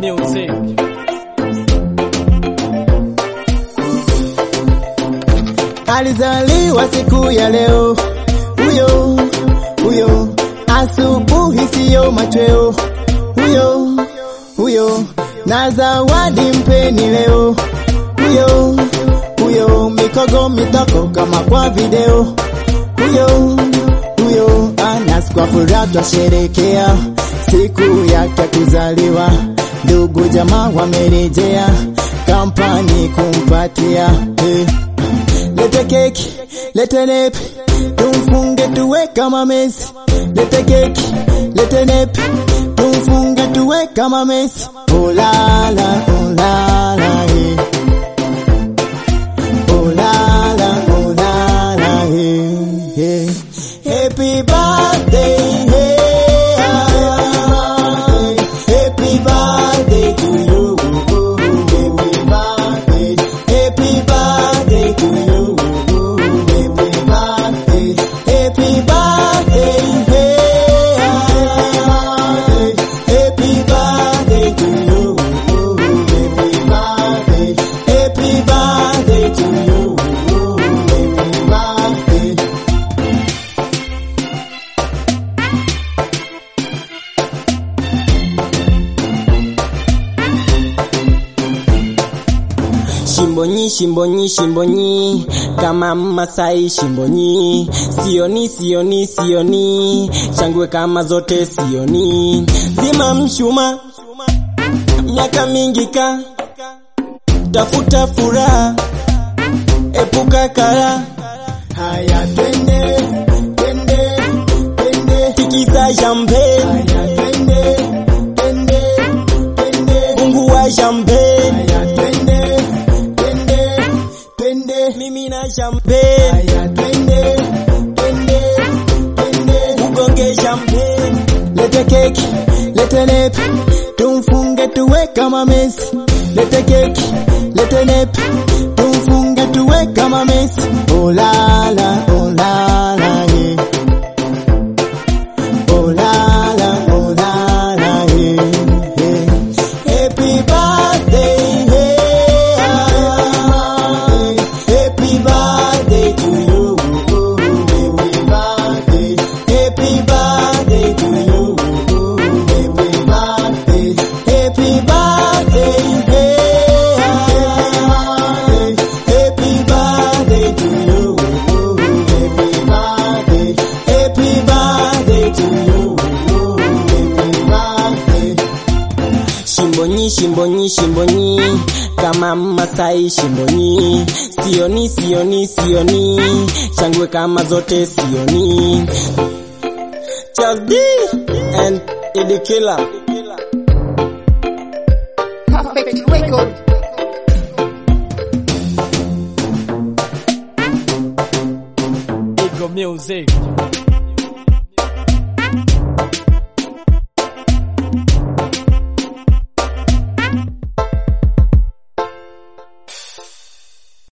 music. Alizaliwa siku ya leo, huyo huyo, asubuhi siyo machweo, huyo huyo, na zawadi mpeni leo, huyo huyo, mikogo mitoko kama kwa video, huyo huyo, Anas kwa furaha twasherekea siku yake ya kuzaliwa, ndugu jamaa wamerejea kampani kumpatia hey. Lete keki, lete nepi, tumfunge tuwe kama Messi. Lete keki, lete nepi, tumfunge tuwe kama Messi. Oh la la, oh la la, eh. Oh la la, oh la la, eh, eh. Happy birthday, hey, ah, happy birthday to you. Happy birthday, happy birthday to you. Happy birthday, happy birthday, hey, ah, happy birthday to you. Happy birthday, happy birthday to you. Happy birthday. Shimbonyi, shimbonyi, shimbonyi, kama Masai shimbonyi, sioni, sioni, sioni, shangwe kama zote sioni, zima mshuma, miaka mingi ka, tafuta furaha, epuka kara, Haya twende, twende, twende. tikiza jambe, Haya twende, twende, twende. Mungu wa jambe, Haya twende, twende, twende. mimi na jambe, Haya twende, twende, twende. ugonge jambe, Lete keki, lete nepi, tumfunge tuwe kama Messi. Lete keki, lete nepi, tumfunge tuwe kama Messi. Oh la la, oh la la, yeah. Oh la la, oh la la, yeah, yeah. Happy birthday, hey, ah, happy birthday to you. Happy birthday, happy birthday to you. Happy birthday, happy birthday, hey, ah, happy birthday to you. Happy birthday, happy birthday to you. Happy birthday. shimbonyi, shimbonyi, shimbonyi, kama Masai shimbonyi, sioni, sioni, sioni, shangwe kama zote sioni. Charles D and Eddie Killer. Perfect record. Ego music.